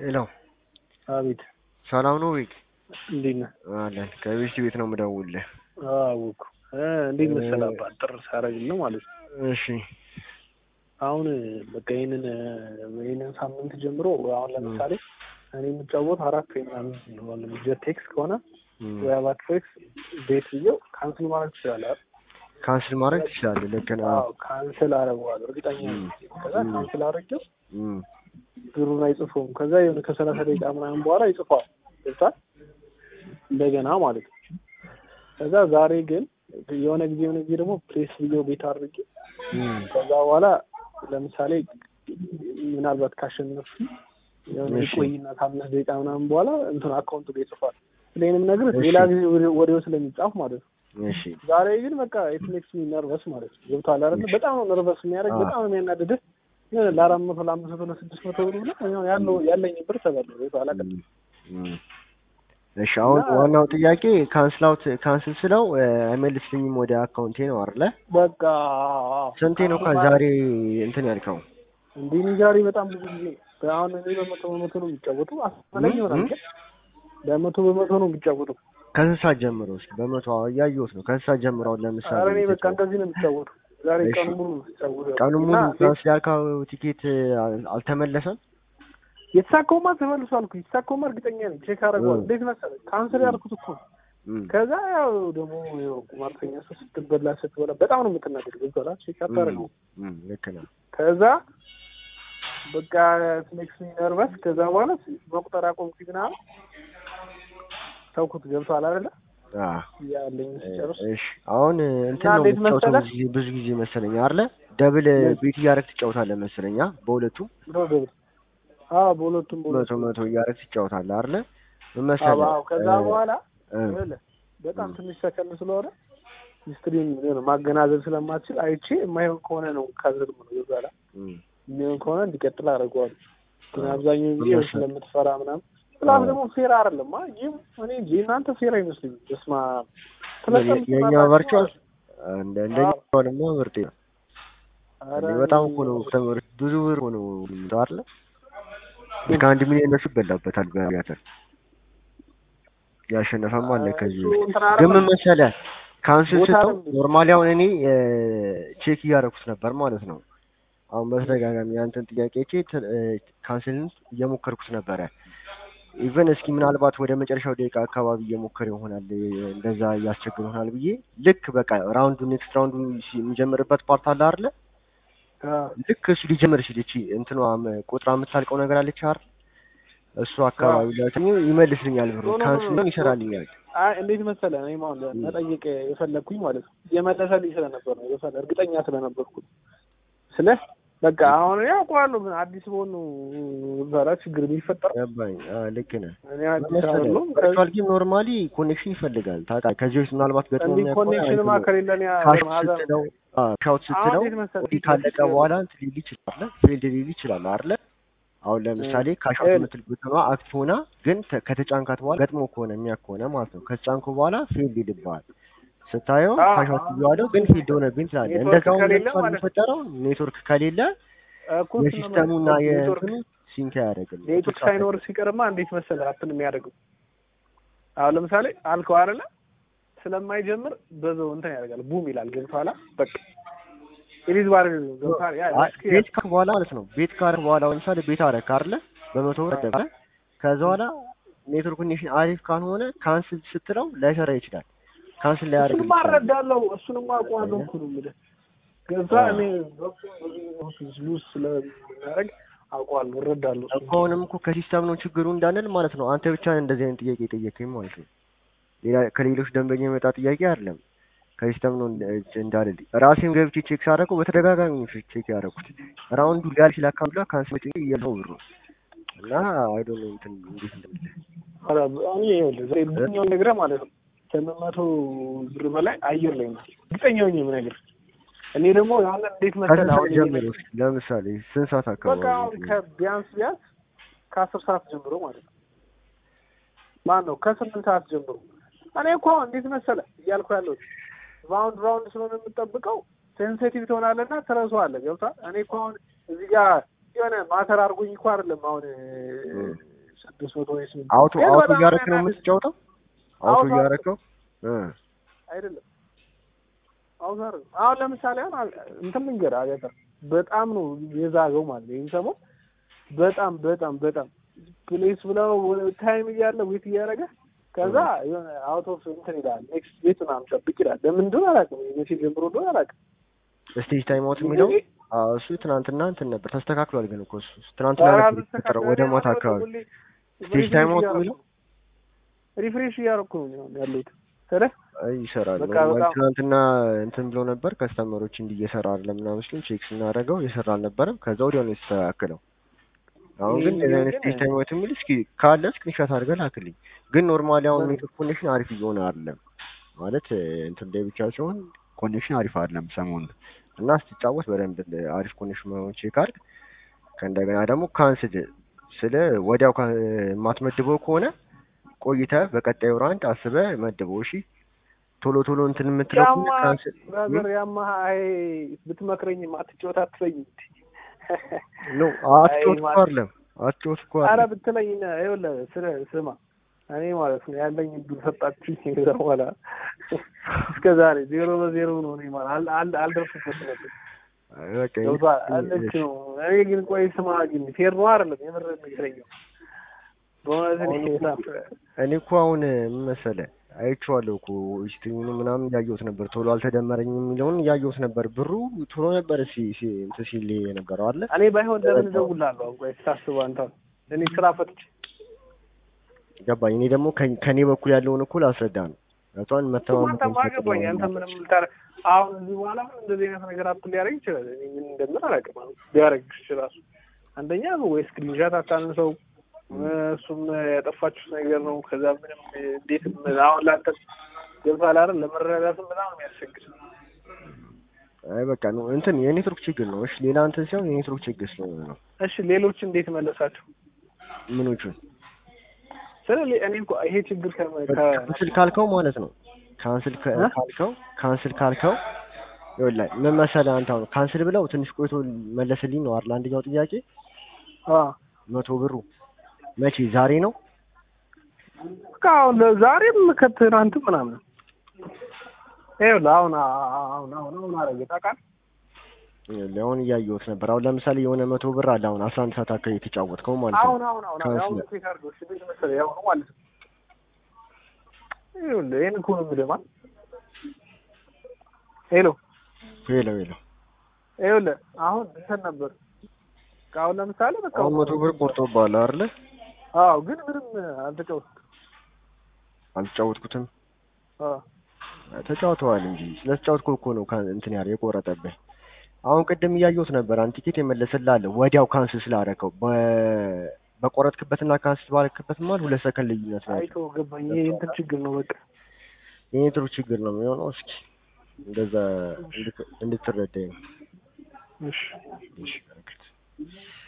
ሄሎ አቤት ሰላም ነው ቤክ? እንዴት ነህ? አለን ከቤት ቤት ነው የምደውልልህ። አወኩ እ እንዴት መሰለህ አባ ጥር ሳረግልህ ነው ማለት ነው። እሺ አሁን በቃ ይህንን ይህንን ሳምንት ጀምሮ አሁን ለምሳሌ እኔ የምጫወት አራት ወይ ምናምን ጀቴክስ ከሆነ ወይ አባትሬክስ ቤት ብዬው ካንስል ማድረግ ትችላለህ አይደል? ካንስል ማድረግ ትችላለህ። ልክ ነህ። አዎ ካንስል አደርገዋለሁ እርግጠኛ ነኝ። ከዛ ካንስል አድርጌው እም፣ ብሩን አይጽፈውም። ከዛ የሆነ ከሰላሳ ደቂቃ ምናምን በኋላ ይጽፈዋል። ገብቶሃል? እንደገና ማለት ነው። ከዛ ዛሬ ግን የሆነ ጊዜ የሆነ ጊዜ ደግሞ ፕሌስ ብዬው ቤት አድርጌ እም፣ ከዛ በኋላ ለምሳሌ ምናልባት ካሸነፍ የሆነ እሺ። ይቆይና ከአምስት ደቂቃ ምናምን በኋላ እንትን አካውንቱ ጋር ይጽፋል። ስለይንም ነገር ሌላ ጊዜ ወደ- ወዲያው ስለሚጻፍ ማለት ነው። እሺ ዛሬ ግን በቃ ኢት ሜክስ ሚ ነርቨስ ማለት ነው። ገብቶሃል አይደል? በጣም ነው ነርቨስ የሚያደርግ አዎ። በጣም ነው የሚያናድድህ። የሆነ ለአራት መቶ ለአምስት መቶ ለስድስት መቶ ብር ብለህ ያው ያለው ያለኝ ብር ተበላው ገብቶሃል አይደል? እም፣ እም። እሺ አሁን እና- ዋናው ጥያቄ ካንስል አውት ካንስል ስለው እ፣ አይመልስልኝም ወደ አካውንቴ ነው አይደለ? በቃ ስንቴ ነው ከዛሬ እንትን ያልከው? እንዲህ እኔ ዛሬ በጣም ብዙ ጊዜ አሁን እኔ በመቶ በመቶ ነው የሚጫወቱ አስፈላጊ ይሆናል እም? ግን በመቶ በመቶ ነው የሚጫወቱ ከስንት ሰዓት ጀምሮ እስኪ በመቶ አዎ፣ እያየሁት ነው። ከስንት ሰዓት ጀምሮ አሁን ለምሳሌ ኧረ እኔ በቃ እንደዚህ ነው የሚጫወቱ ዛሬ እሺ። ቀኑ ሙሉ ነው የሚጫወቱ ቀኑ ሙሉ እና ካንስል ያልከው ቲኬት አል- አልተመለሰም? የተሳካውማ ተመልሷል እኮ የተሳካውማ እርግጠኛ ነኝ ቼክ አደርገዋለሁ እም። እንዴት መሰለህ ካንስል ያልኩት እኮ ነው እም፣ ከዛ ያው ደግሞ ያው ቁማርተኛ ሰው ስትበላ ስትበላ በጣም ነው የምትናደድ ገብቶሃል ቼክ አታደርገው እም፣ ልክ ነህ። ከዛ በቃ ሜክስ ነርቨስ ከዛ በኋላ መቁጠር አቆምኩኝ ምናምን ተውኩት ገብቶሃል አይደለ አዎ ያለኝ ሲጨርስ እሺ አሁን እንትን እና ነው እንዴት የምትጫወተው መሰለህ? ብዙ ጊዜ ብዙ ጊዜ መሰለኝ አይደለ? ደብል ቤት እያደረግህ ትጫወታለህ መሰለኝ አ በሁለቱም ደብል አዎ በሁለቱም መቶ በሁለቱም መቶ እያደረግህ ትጫወታለህ አይደለ? ምን መሰለህ? አዎ ከዛ እ፣ በኋላ እ፣ ይኸውልህ በጣም እ። ትንሽ ሰከንድ ስለሆነ ሂስትሪን ማገናዘብ ስለማትችል አይቼ የማይሆን ከሆነ ነው ካዘል ነው ይዛላ እም፣ የሚሆን ከሆነ እንዲቀጥል አደርገዋለሁ። ግን አብዛኛው ጊዜ መሰለህ? ስለምትፈራ ምናምን ፕላስ አዎ። ደግሞ ፌር አይደለም አ ይህም እኔ እንጂ እናንተ ፌር አይመስልኝም። በስመ አብ የ- የእኛ ቨርቹዋል እንደ እንደኛ አዎ። ደግሞ ምርጥ ነው። ኧረ እንዴ በጣም እኮ ነው ተምር ብዙ ብር እኮ ነው የሚለው አይደለ? እስከ አንድ ሚሊዮን እነሱ ይበላበታል በሪያተር ያሸነፈም አለ ከዚህ እሱ በፊት እንትን ግን ምን አይደለም። መሰለህ ካንስል ቦታ ስተው አይደለም። ኖርማሊ አሁን እኔ ቼክ እያደረኩት ነበር ማለት ነው። አሁን በተደጋጋሚ ያንተን ጥያቄ ቼክ ካንስልን እየሞከርኩት ነበረ። ኢቨን እስኪ ምናልባት ወደ መጨረሻው ደቂቃ አካባቢ እየሞከረ ይሆናል እ፣ እንደዛ እያስቸግር ይሆናል ብዬ ልክ በቃ ራውንዱ ኔክስት ራውንዱ ሲ- የሚጀምርበት ፓርት አለ አይደለ? አዎ። ልክ እሱ ሊጀምር ሲል እቺ እንትኗ ም- ቁጥሯ የምታልቀው ነገር አለች አይደል? እሱ አካባቢ ላይ ትኝ ይመልስልኛል ብሩ ኖ፣ ኖ፣ ኖ፣ ካንስል ኖ። ይሰራልኛል። አይ እንዴት መሰለህ እኔ ማለት መጠየቅ የፈለግኩኝ ማለት ነው የመለሰልኝ ስለነበር ነው የፈለ እርግጠኛ ስለነበርኩ ስለ በቃ አሁን እኔ አውቀዋለሁ ምን አዲስ በሆን ነው ዛራ ችግር የሚፈጠረው ገባኝ። አዎ ልክ ነህ። እኔ አዲስ አይደለሁም ከ- ቨርቹዋል ጌም ኖርማሊ ኮኔክሽን ይፈልጋል ታውቃለህ። ከዚህ በፊት ምናልባት ገጥሞ እንዲህ የሚያውቅ ከሆነ ኮኔክሽንማ አይተኸው ከሌለ እኔ ካሽት ማዘር ስትለው ሻውት አሁን ስትለው እንዴት መሰለህ ኦዲ ካለቀ በኋላ እንትን ሊል ይችላል ፌልድ ሊል ይችላል አይደለ? አሁን ለምሳሌ ካሻውት እ- የምትል ቡትኗ አክት ሆና ግን ተ- ከተጫንካት በኋላ ገጥሞ ከሆነ የሚያውቅ ከሆነ ማለት ነው ከተጫንኩ በኋላ ፌልድ ይልብሃል። ስታየው አዎ፣ ካሻውት አዎ። እየዋለው ግን ፊልድ ሆነብኝ ትላለህ። ኔትወርክ እንደዛው ከሌለ ለምሳሌ ማለት ነው። የሚፈጠረው ኔትወርክ ከሌለ እኮ እሱን ነው የሲስተሙና የምልህ። ኔትወርክ የእንትኑ ሲንክ አያደርግም። ኔትወርክ ሳይኖር ሲቀርማ እንዴት መሰለህ አፕን የሚያደርገው አሁን ለምሳሌ አልከው አይደለ ስለማይጀምር በዛው እንትን ያደርጋል ቡም ይላል ገብቶሃል በቃ ኢሊዝ ባር ገብቶሃል ያ አይ፣ ቤት ካርክ በኋላ ማለት ነው። ቤት ካርክ በኋላ ለምሳሌ ቤት አደረክ አይደለ? በመቶ ብር አደረክ አይደል? ከዛ በኋላ ኔትወርክ ኮኔክሽን አሪፍ ካልሆነ ካንስል ስትለው ላይሰራ ይችላል። ካንስል ላይ ያደርግ እሱንማ እረዳለሁ እሱንማ አውቀዋለሁ እኮ ነው የምልህ ገብቶሃል እኔ ሉዝ ስለሚያደርግ አውቀዋለሁ እረዳለሁ እሱን። እኮ አሁንም እኮ ከሲስተም ነው ችግሩ እንዳንል ማለት ነው። አንተ ብቻ እንደዚህ አይነት ጥያቄ የጠየቀኝ ማለት ነው። ሌላ ከሌሎች ደንበኛ የመጣ ጥያቄ አይደለም። ከሲስተም ነው እንደ- እንዳልል ራሴም ገብቼ ቼክ ሳደርገው በተደጋጋሚ ነው ቼክ ያደረኩት። ራውንዱ ሊያልፍ ሲል አካባቢ ላይ ካንስል ጥያቄ እያለው ብሩ እና አይ ዶንት ኖ እንትን እንዴት እንደሚል ኧረ እኔ ይኸውልህ ዛሬ ብዙኛውን ነግረህ ማለት ነው ከስምንት መቶ ብር በላይ አየር ላይ ነው እርግጠኛ ሆኜ የምነግርህ እኔ ደግሞ አሁን እንዴት መሰለህ ከስንት አሁን ሰዓት ጀምሮ እስኪ ለምሳሌ ስንት ሰዓት በቃ አካባቢ አሁን እንትን ከቢያንስ ቢያንስ ከአስር ሰዓት ጀምሮ ማለት ነው ማን ነው ከስምንት ሰዓት ጀምሮ እኔ እኮ አሁን እንዴት መሰለህ እያልኩ ያለሁት ራውንድ ራውንድ ስለሆነ የምጠብቀው ሴንሲቲቭ ትሆናለና ትረሳዋለህ ገብቶሃል እኔ እኮ አሁን እዚህ ጋር የሆነ ማተር አድርጎኝ እኮ አይደለም አሁን ስድስት መቶ ወይ ስምንት አውቶ ግን አውቶ በጣም እያደረክ ነው ያናድድ- የምትጫወተው? አውቶ አውቶ እያደረከው እ አይደለም አሁን ዛሬ አሁን ለምሳሌ አሁን አ- እንትን ልንገርህ አገር በጣም ነው የዛገው ማለት ነው። ይህን ሰሞን በጣም በጣም በጣም ፕሌስ ብለው ታይም እያለ ዌት እያደረገ ከዛ የሆነ አውት ኦፍ እንትን ይላል ኔክስት ቤት ምናምን ጠብቅ ይላል። ለምን እንደሆነ አላውቅም። መቼ ጀምሮ እንደሆነ አላውቅም። ስቴጅ ታይም አውት የሚለው አዎ፣ እሱ ትናንትና እንትን ነበር ተስተካክሏል። ግን እኮ እሱ ትናንትና ኧረ ነበር የተፈጠረው ወደ ማታ አካባቢ ስቴጅ ታይም አውት የሚለው ሪፍሬሽ እያደረኩ ነው ያለሁት ስለ አይ ይሰራል። በቃ ኖርማሊ በጣም- ትናንትና እንትን ብሎ ነበር ከስተመሮች እንዲህ እየሰራ አይደለም ምናምን ሲሉን ቼክ ስናደርገው እየሰራ አልነበረም። ከዛ ወዲያው ነው የተስተካከለው። አሁን ግን ይሄ እንደዚህ አይነት ግን- ስቴጅ ታይም አውት የሚል እስኪ ካለ ስክሪንሾት አድርገህ ላክልኝ። ግን ኖርማሊ አሁን በምን? ኔትወርክ ኮኔክሽን አሪፍ እየሆነ አይደለም ማለት እ፣ እንትን ላይ ብቻ ሲሆን ኮኔክሽን አሪፍ አይደለም ሰሞኑን እና ስትጫወት በደንብ አሪፍ ኮኔክሽን መሆኑን ቼክ አድርግ። ከእንደገና ደግሞ ካንስል ስለ ወዲያው ካ- የማትመድበው ከሆነ ቆይተህ በቀጣዩ ራንድ አስበህ መድበው። እሺ ቶሎ ቶሎ እንትን የምትለው ከሆነ ያማ ካንስል ብራዘር ያማ አይ ብትመክረኝም አትጫወት አትለኝ ነው አትጮት እኮ ማለት- አይደለም አትጮት እኮ አረ አይደለም ብትለኝ ነ- ይኸውልህ ስለ ስማ እኔ ማለት ነው ያለኝ እድል ሰጣችሁኝ ከዛ በኋላ እስከ ዛሬ ዜሮ በዜሮ ነው እኔ ማለት አል- አል- አልደርስበት ነበር በቃ ገብቶሃል ይህ- ልክ ነው እኔ ግን ቆይ ስማ ግን ፌር ነው አይደለም የምር ንገረኛው በእውነት እኔ በጣም እኔ እኮ አሁን ምን መሰለህ አይቼዋለሁ እኮ ስትሪሙን ምናምን እያየሁት ነበር። ቶሎ አልተደመረኝም የሚለውን እያየሁት ነበር። ብሩ ቶሎ ነበር ሲ ሲ እንትን ሲል የነበረው አለ እኔ ባይሆን ለምን እደውልልሃለሁ አሁን ቆይ ስታስበው አንተ እኔ ስራ ፈትቼ ገባኝ። እኔ ደግሞ ከ- ከኔ በኩል ያለውን እኮ ላስረዳ ነው ገብቶሃል። መተማመን አንተማ ገባኝ አንተ ምንም ልታረ አሁን እዚህ በኋላ ምን እንደዚህ አይነት ነገር አፕ ሊያደርግ ይችላል እኔ ምን እንደምን አላውቅም አሁን ሊያደርግ ይችላል አንደኛ ወይ ስክሪንሻት አታንሰው እሱም ያጠፋችሁት ነገር ነው ከዛ ምንም እንዴት አሁን ላንተ ገብቶሃል አይደል ለመረዳትም በጣም ነው የሚያስቸግር አይ በቃ ነው እንትን የኔትወርክ ችግር ነው። እሺ ሌላ እንትን ሲሆን የኔትወርክ ችግር ስለሆነ ነው። እሺ ሌሎች እንዴት መለሳቸው ምኖቹን ስለ እኔ እኮ ይሄ ችግር ከ ካንስል ካልከው ማለት ነው ካንስል ከ- እ? ካልከው ካንስል ካልከው ይኸውልህ ምን መሰለህ አንተ አሁን ካንስል ብለው ትንሽ ቆይቶ መለስልኝ ነው አይደል? አንደኛው ጥያቄ አ መቶ ብሩ መቼ ዛሬ ነው? በቃ አሁን ዛሬም ከትናንት ምናምን ይኸውልህ አሁን አሁን አሁን አሁን አረገ ታውቃለህ ይኸውልህ አሁን እያየሁት ነበር። አሁን ለምሳሌ የሆነ መቶ ብር አለ አሁን አስራ አንድ ሰዓት አካባቢ የተጫወትከው ማለት አሁን ነው። አሁን አሁን ካንስል አሁን ቼክ አድርገው እሺ ቤት መሰለህ ያው ነው ማለት ነው ይኸውልህ ይሄን እኮ ነው የምልህ ማለት ሄሎ ሄሎ ሄሎ ይኸውልህ አሁን እንትን ነበር አሁን ለምሳሌ በቃ አሁን መቶ ብር ቆርጦብሃል አይደለ? አዎ ግን ምንም አልተጫወትኩም አልተጫወትኩትም። አዎ ተጫውተዋል እንጂ ስለተጫወትኩ እኮ ነው ካን- እንትን ያለ የቆረጠብህ። አሁን ቅድም እያየሁት ነበር። አንድ ቲኬት የመለሰልህ አለ ወዲያው ካንስል ስላደረከው በ- በቆረጥክበትና ካንስል ባረክበት ማለት ሁለት ሰከንድ ልዩነት ነው ያለው። አይቶ ገባኝ ይሄ እንትን ችግር ነው በቃ የኔትወርክ ችግር ነው የሚሆነው። እስኪ እንደዛ እንድት- እንድትረዳኝ ነው። እሺ እሺ በረከት